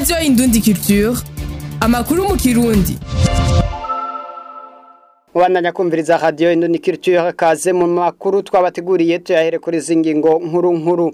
radiyo indundi culture amakuru mu kirundi Mubandanya kumviriza radio Indundi Culture kaze mu makuru twabateguriye tuyahere kuri zingingo nkuru nkuru.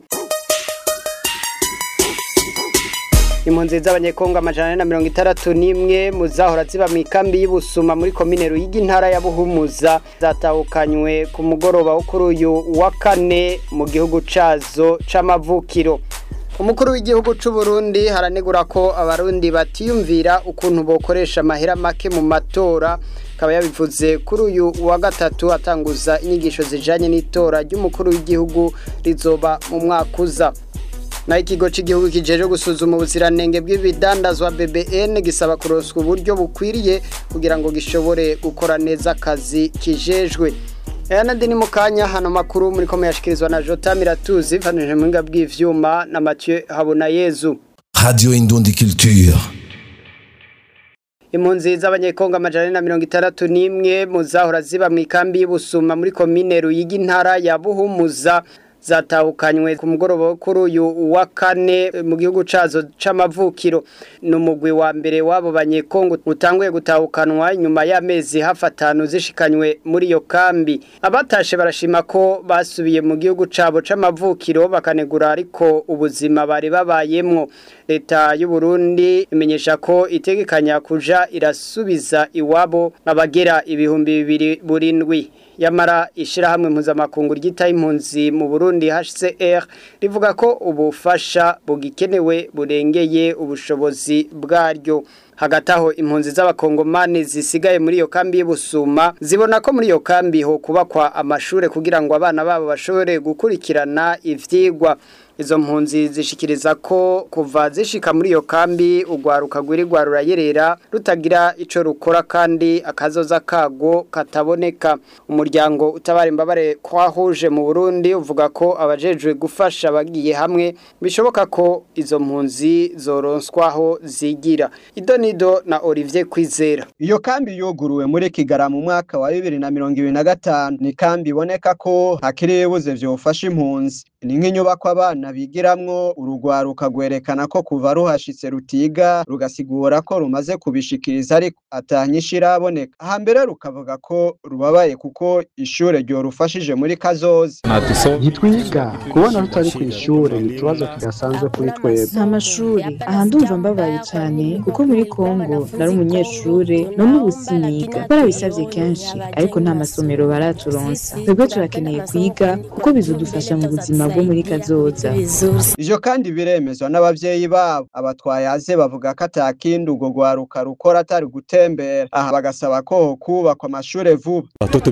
Impunzi z'abanyekongo amajana na mirongo itandatu n'imwe mu zahora ziba mu ikambi y'Ibusuma muri komine Ruyigi intara ya Buhumuza zatahukanywe ku mugoroba wo kuri uyu wa kane mu gihugu cazo c'amavukiro. Umukuru w'igihugu c'u Burundi haranegura ko abarundi batiyumvira ukuntu bokoresha amahera make mu matora akaba yabivuze kuri uyu wa gatatu atanguza inyigisho zijanye n'itora ry'umukuru w'igihugu rizoba mu mwaka uza naho ikigo cy'igihugu kijeje gusuzuma ubuziranenge bw'ibidandazwa BBN gisaba kuroswa uburyo bukwiriye kugira ngo gishobore gukora neza akazi kijejwe aya nandi ni mu kanya hano makuru muri ko muyashikirizwa na Jota Miratuzi vanije mu bw'ivyuma bw'ivyuma na Mathieu Habonayezu Radio Indundi Culture. impunzi z'abanyekongo amajana na mirongo itandatu n'imwe mu zahora ziba mu ikambi y'Ibusuma muri komine Ruyigi intara ya Buhumuza zatahukanywe ku mugoroba wo kuri uyu wa kane mu gihugu cazo c'amavukiro ni umugwi wa mbere w'abo banyekongo utanguye gutahukanwa inyuma y'amezi hafi atanu zishikanywe muri iyo kambi abatashe barashima ko basubiye mu gihugu cabo c'amavukiro bakanegura ariko ubuzima bari babayemwo leta y'u Burundi imenyesha ko itegekanya kuja irasubiza iwabo abagera ibihumbi bibiri burindwi yamara ishirahamwe mpuzamakungu ryita impunzi mu Burundi HCR rivuga ko ubufasha bugikenewe burengeye ubushobozi bwaryo hagati aho impunzi z'abakongomani zisigaye muri iyo kambi y'Ibusuma zibona ko muri iyo kambi ho kubakwa amashure kugira ngo abana babo bashobore gukurikirana ivyigwa izo mpunzi zishikiriza ko kuva zishika muri iyo kambi ugwaruka rwirirwa rurayerera rutagira ico rukora kandi akazoza kago kataboneka umuryango utabara imbabare kwahuje mu Burundi uvuga ko abajejwe gufasha bagiye hamwe bishoboka ko izo mpunzi zoronswaho zigira idonido na Olivier Kwizera Iyo kambi yuguruwe muri Kigara mu mwaka wa 2025 ni kambi iboneka ko hakiri buze vyofasha impunzi ni nk'inyubako abana bigiramwo urugwaruka rwerekana ko kuva ruhashitse rutiga rugasigura ko rumaze kubishikiriza ariko atanyisha iraboneka hambere rukavuga ko rubabaye kuko ishure ryorufashije muri kazoza ntitwiga kubona rutari ku ishure ni ikibazo kidasanzwe kuri twebwe nta mashuri aha ndumva mbabaye cyane kuko muri kongo nari umunyeshure none ubu siniga barabisabye kenshi ariko nta masomero baraturonsa twebwe turakeneye kwiga kuko bizodufasha mu buzima bwo muri kazoza ivyo kandi biremezwa n'abavyeyi babo abatwayaze bavuga ko atakindi urwo rwaruka rukora atari gutembera aha bagasaba ko hokubakwa amashure vuba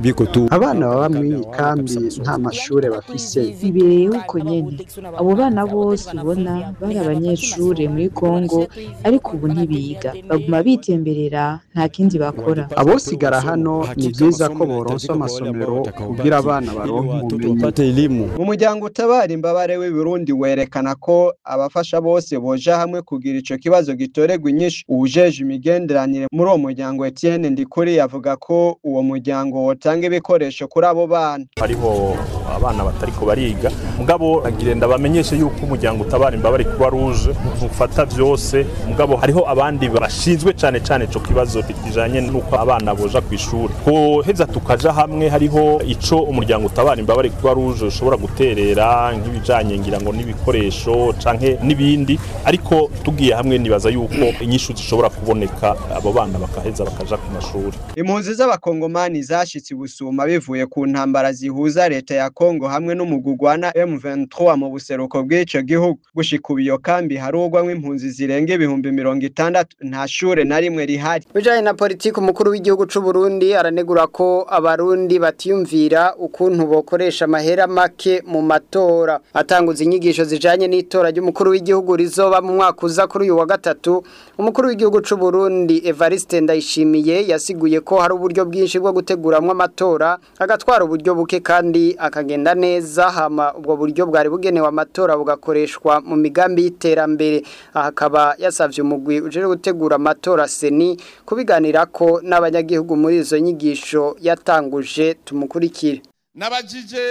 abana baba muri iyi kambi nta mashure bafise bibereyeho uko nyene abo bana bose ubona bari abanyeshure muri kongo ariko ubu ntibiga baguma bitemberera nta kindi bakora abosigara hano ni vyiza ko boronswa amasomero kugira abana baronke ubumenyi mu muryango utabara imbabare w'i Burundi werekana ko abafasha bose boja hamwe kugira ico kibazo gitoregwa inyishu uwujeje imigenderanire muri uwo muryango Etienne Ndikuri yavuga ko uwo muryango wotanga ibikoresho kuri abo bana hariho abana batariko bariga mugabo agirenda bamenyeshe yuko umuryango utabara imbabare kuba ruje ufata vyose mugabo hariho abandi bashinzwe cane cane ico kibazo kijanye nuko abana boja ku ishuri koheza tukaja hamwe hariho ico umuryango utabara imbabare kuba ruje ushobora guterera nk'ibijanye ngira ngo n'ibikoresho canke n'ibindi ariko tugiye hamwe nibaza yuko inyishu zishobora kuboneka abo bana bakaheza bakaja ku mashuri impunzi z'abakongomani zashitse ibusuma bivuye ku ntambara zihuza leta ya Kongo hamwe n'umugugwana M23 mu buseruko bw'ico gihugu gushika ubu iyo kambi harugwamwo impunzi zirenga ibihumbi mirongo itandatu nta shure na rimwe rihari bijanye na politiki umukuru w'igihugu c'u Burundi aranegura ko abarundi batiyumvira ukuntu bokoresha amahera make mu matora atanguza inyigisho zijanye n'itora ry'umukuru w'igihugu rizoba mu mwaka uza kuri uyu wa gatatu umukuru w'igihugu c'u Burundi Evariste Ndayishimiye yasiguye ko hari uburyo bwinshi bwo guteguramwo amatora agatwara uburyo buke kandi akagenda neza hama ubwo buryo bwari bugenewe amatora bugakoreshwa mu migambi y'iterambere aha akaba yasavye umugwi uje gutegura amatora seni kubiganirako n'abanyagihugu muri izo nyigisho yatanguje tumukurikire nabajije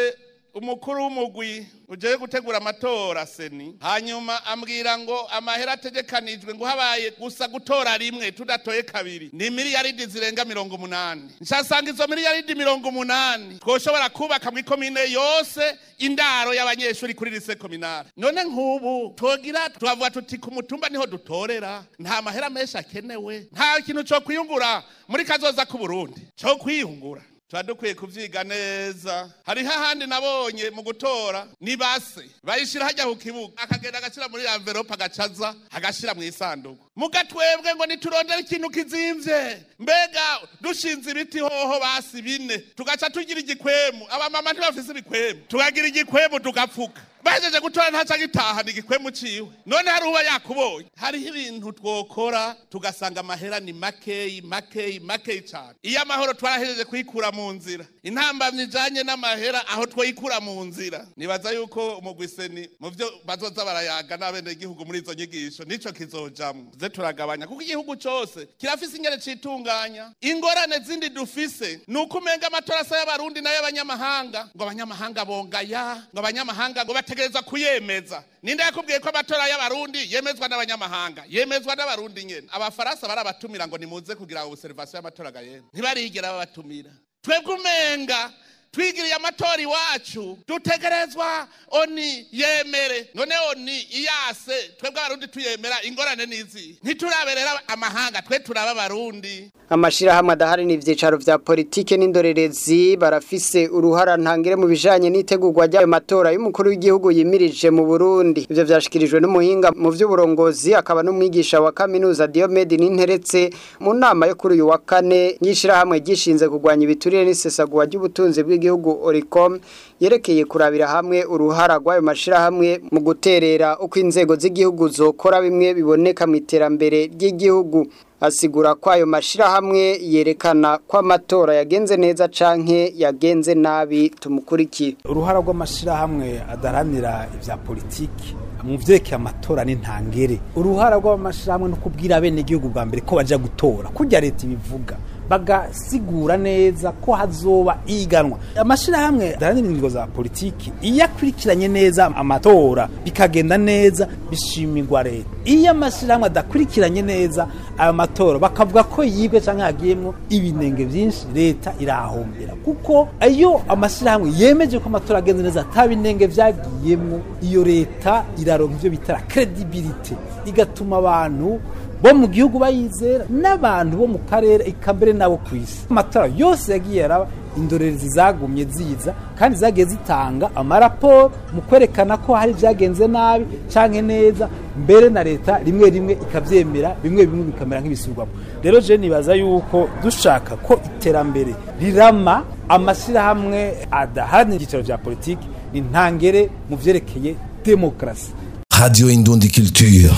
umukuru w'umugwi ujeye gutegura amatora seni hanyuma ambwira ngo amahera ategekanijwe ngo habaye gusa gutora rimwe tudatoye kabiri ni miliyaridi zirenga mirongo umunani nshasanga izo miliyaridi mirongo umunani twoshobora kubaka mu ikomine yose indaro y'abanyeshuri kuri lise kominare none nk'ubu twogira twavuga tuti ku mutumba niho dutorera nta mahera menshi akenewe nta kintu cyo kwiyungura muri kazoza k'uburundi cyo kwiyungura tuba dukwiye kubyiga neza hariho ahandi nabonye mu gutora ni base bayishyira hajya ku kibuga akagenda agashyira muri amverope agacaza agashyira mu isanduku mugatwebwe ngo niturondere ikintu kizimvye mbega dushinze ibiti hoho basi bine tugaca tugira igikwemu abamama ntibafise ibikwemu tukagira igikwemu tugapfuka bahejeje gutora ntaca gitahana igikwemu ciwe none hari uba yakubonye hariho ibintu twokora tugasanga amahera ni makeyi makeyi makeyi cane iyo amahoro twarahejeje kuyikura mu nzira intambamyi ijanye n'amahera aho twoyikura mu nzira nibaza yuko umugwiseni mu vyo bazoza barayaga n'abenegihugu muri izo nyigisho nico kizojamwo ze turagabanya kuko igihugu cose kirafise ingene citunganya ingorane zindi dufise ni uko umenga amatora asa y'abarundi n'ay'abanyamahanga ngo abanyamahanga bongaya ngo abanyamahanga ngo bategereza kuyemeza ninde yakubwiye ko amatora y'abarundi yemezwa n'abanyamahanga yemezwa n'abarundi nyene abafaransa barabatumira ngo nimuze kugira observation y'amatora gayene ntibarigera babatumira twebwe umenga twigiriye amatora iwacu dutegerezwa oni yemere none oni iyase twebwe abarundi tuyemera ingorane n'izi ntituraberera amahanga twe turaba abarundi amashirahamwe adahari n'ivyicaro vya politike n'indorerezi barafise uruhara ntangire mu bijanye n'itegurwa ry'ayo matora y'umukuru w'igihugu yimirije mu Burundi ivyo vyashikirijwe n'umuhinga mu vy'uburongozi akaba n'umwigisha wa kaminuza Diomede Ninteretse mu nama yo kuri uyu wa kane y'ishirahamwe gishinze kurwanya ibiturire n'isesagura ry'ubutunzi bw'igihugu Oricom yerekeye kurabira hamwe uruhara rw'ayo mashirahamwe mu guterera uko inzego z'igihugu zokora bimwe biboneka mu iterambere ry'igihugu asigura ko ayo mashirahamwe yerekana ko amatora yagenze neza canke yagenze nabi tumukurikire uruhara rw'amashirahamwe adaranira ivya politiki mu vyerekeye amatora n'intangere uruhara rw'amashirahamwe no kubwira bene igihugu bwa mbere ko baja gutora kurya leta ibivuga bagasigura neza ko hazoba iganwa amashirahamwe adaranira ingingo za politiki iyo akurikiranye neza amatora bikagenda neza bishimirwa leta iyo amashirahamwe adakurikiranye neza ayo matora bakavuga ko yibwe canke hagiyemwo ibinenge vyinshi leta irahombera kuko iyo amashirahamwe yemeje ko amatora agenze neza ata binenge vyagiyemwo iyo leta iraronka ivyo bitara credibility igatuma abantu bo mu gihugu bayizera n'abantu bo mu karere eka mbere nabo ku isi amatora yose yagiye araba indorerezi zagumye ziza kandi zagiye zitanga amaraporo mu kwerekana ko hari ibyagenze nabi canke neza mbere na leta rimwe rimwe ikavyemera bimwe bimwe bikamera nk'ibisubirwamo rero je nibaza yuko dushaka ko iterambere rirama amashirahamwe adaharanira ibyicaro vya politiki ni ntangere mu vyerekeye demokarasi Radio Indundi Culture.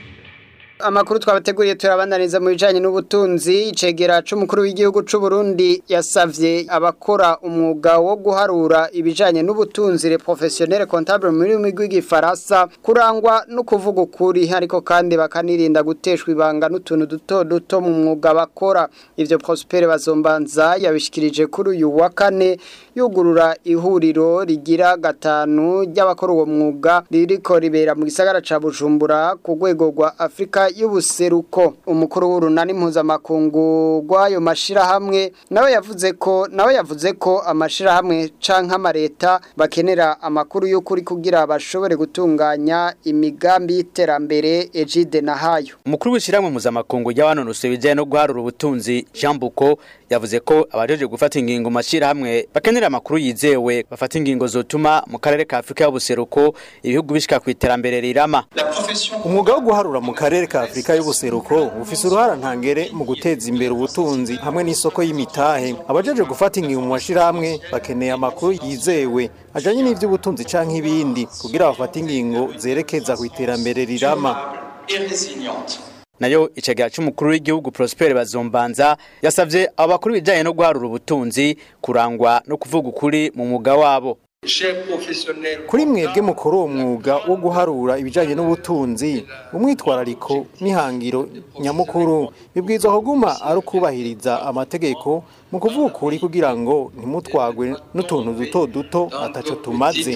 amakuru twabateguriye turabandaniza mu bijanye n'ubutunzi icegera c'umukuru w'igihugu c'u Burundi yasavye abakora umwuga wo guharura ibijanye n'ubutunzi le professionnel comptable muri migwi gifaransa kurangwa no kuvuga ukuri ariko kandi bakanirinda guteshwa ibanga n'utuntu duto duto mu mwuga bakora ivyo Prosper bazombanza yabishikirije kuri uyu wa kane yugurura ihuriro rigira gatanu ry'abakora uwo mwuga ririko ribera mu gisagara ca Bujumbura ku rwego rwa Afrika y'ubuseruko umukuru w'urunani mpuzamakungu rw'ayo mashirahamwe nawe yavuze ko nawe yavuze ko amashirahamwe canke amareta bakenera amakuru y'ukuri kugira bashobore gutunganya imigambi y'iterambere Ejide Nahayo umukuru w'ishyirahamwe mpuzamakungu ry'abanonosoye ibijyanye no guharura ubutunzi Jean Buko yavuze ko abajeje gufata ingingo mu mashyirahamwe bakenera amakuru yizewe bafata ingingo zotuma mu karere ka Afurika y'ubuseruko ibihugu bishika ku iterambere rirama umwuga wo guharura mu karere ka Afurika y'ubuseruko ufise uruhara ntangere mu guteza imbere ubutunzi hamwe n'isoko y'imitahe abajeje gufata ingingo mu mashyirahamwe bakeneye amakuru yizewe ajanye n'ivy'ubutunzi canke ibindi kugira bafate ingingo zerekeza ku iterambere rirama nayo icegera c'umukuru w'igihugu Prosper Bazombanza yasavye abakuru bijanye no guharura ubutunzi kurangwa no kuvuga ukuri mu mwuga wabo kuri mwebwe mukora uwo mwuga wo guharura ibijyanye n'ubutunzi umwitwarariko n'ihangiro nyamukuru bibwirizwa kuguma ari ukubahiriza amategeko mu kuvuga ukuri kugira ngo ntimutwagwe n'utuntu duto duto ataco tumaze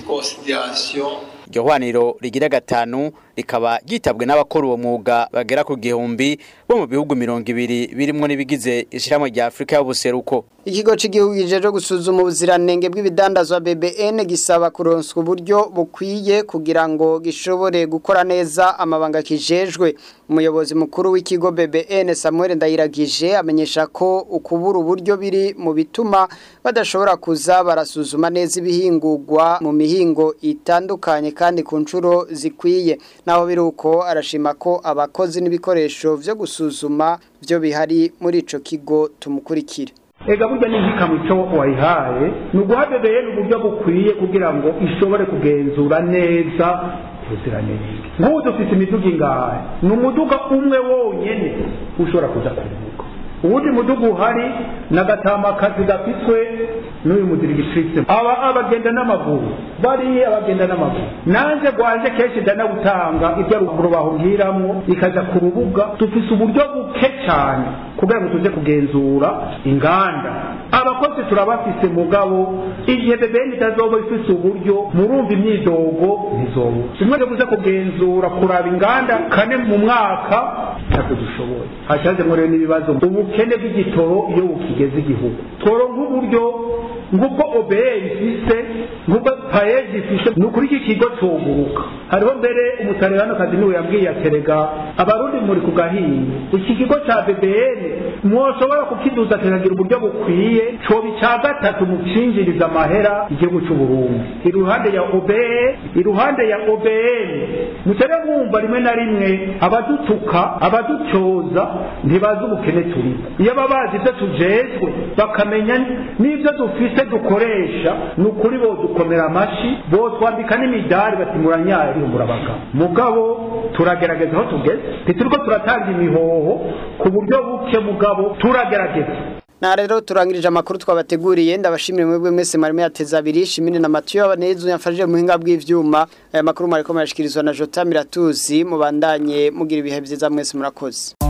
iryo hwaniro rigira gatanu rikaba ryitabwe n'abakora uwo mwuga bagera ku gihumbi bo mu bihugu mirongo ibiri birimwo n'ibigize ishyirahamwe rya afurika y'ubuseruko ikigo cy'igihugu gijeje gusuzuma ubuziranenge bw'ibidandazwa BBN gisaba kuronswa uburyo bukwiye kugira ngo gishobore gukora neza amabanga kijejwe umuyobozi mukuru w'ikigo BBN Samuel Ndayiragije amenyesha ko ukubura uburyo biri mu bituma badashobora kuza barasuzuma neza ibihingurwa mu mihingo itandukanye kandi ku nshuro zikwiye naho biruko arashima ko abakozi n'ibikoresho byo gusuzuma byo bihari muri ico kigo tumukurikire ega burya n'inzikamyo icyo wayihaye ni uguha bebeye n'uburyo bukwiye kugira ngo ishobore kugenzura neza ubuziranenge nk'ubu dufite imiduga ingahe ni umuduga umwe wonyine ushobora kuza kuruhuka uwundi muduga uhari ni agatamakazi gafitwe n'uyu mudirigitrise aba abagenda n'amaguru bariya abagenda n'amaguru nanjye rwaje kenshi ndanawutanga ibyo ruguru bahubwiramo ikajya ku rubuga dufise uburyo buke cyane kugira ngo tuze kugenzura inganda abakozi turabafise mugabo igihe bebeni itazoba ifise uburyo murumva imyidogo ntizoba kimwe cyo kuza kugenzura kuraba inganda kane mu mwaka ntabwo dushoboye hashazemo rero n'ibibazo ubukene bw'igitoro iyo bukigeze igihugu tworonka uburyo nk'ubwo obeye ifise nk'ubwo payeji ifise ni ukuri iki kigo coguruka hariho mbere umutareranokazi niwe yabwiye aterega abarundi muri ku gahinga iki kigo ca bbn mwoshobora kukiduza kikagira uburyo bukwiye coba ica gatatu mu cinjiriza amahera igihugu c'uburundi iruhande ya obeye iruhande ya obn mutere mwumva rimwe na rimwe abadutuka abaducoza ntibazi ubukene turimo iyo baba bazi ivyo tujejwe bakamenya n'ivyo dufise dukoresha ni ukuri bo dukomera amashi bo twambika n'imidari bati muranyari murabagabo mugabo turagerageza aho tugeze ntituriko turatanga imihoho ku buryo buke mugabo turagerageza na rero turangirije amakuru twabateguriye ndabashimire mwebwe mwese marimo yateza abiri shimine na Mathieu abanezo yafashije muhinga bw'ivyuma aya makuru mariko marashikirizwa na Jota Miratuzi mubandanye mugira ibihe byiza mwese murakoze